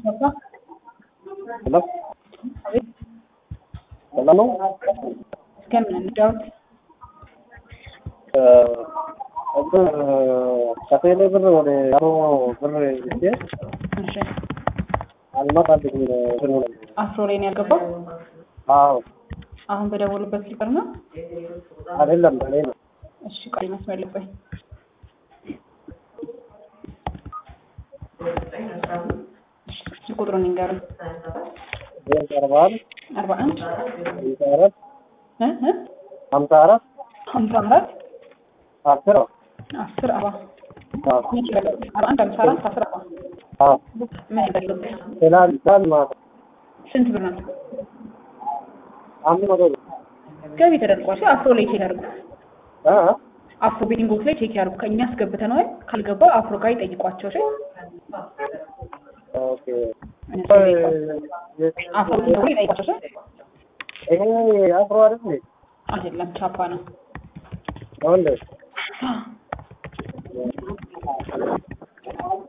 Papa? Hello? አቤት ሰላም ነው? እስከምን እንዳውት እንትን ከቴሌ ብር ወደ አሮ ብር ልኬ እሺ አልመጣልኝም ብሩ ነው። አፍሮ ላይ ነው ያልገባው። አዎ አሁን በደወሉበት ስልክ ነው። አይደለም በኔ ነው። እሺ ቆይ መስመር ልቆይ። እሺ ስልክ ቁጥሩን ይንገሩኝ። ዜሮ አርባ አንድ አርባ አንድ ሀምሳ አራት እ እ ሀምሳ አራት ሀምሳ አራት አስር አስር አባ አዎ ምን ይላል? አርባ አንድ ሀምሳ አራት አስር አባ አዎ ምን ይላል? ይላል ይላል ማለት ነው። ስንት ብር ነው? አምስት መቶ ብር ገቢ ተደርጓል። እሺ አፍሮ ላይ ቼክ ያድርጉ። እ እ አፍሮ ቤቲንጎች ላይ ቼክ ያድርጉ። ከእኛ አስገብተነዋል። ካልገባው አፍሮ ጋር ይጠይቋቸው። እሺ ኦኬ አፍሮ ቤቲንጎች ላይ ይጠይቋቸው። እሺ ይሄ አፍሮ አይደል እንዴ? አይደለም ቻፓ ነው። ነው እንዴ?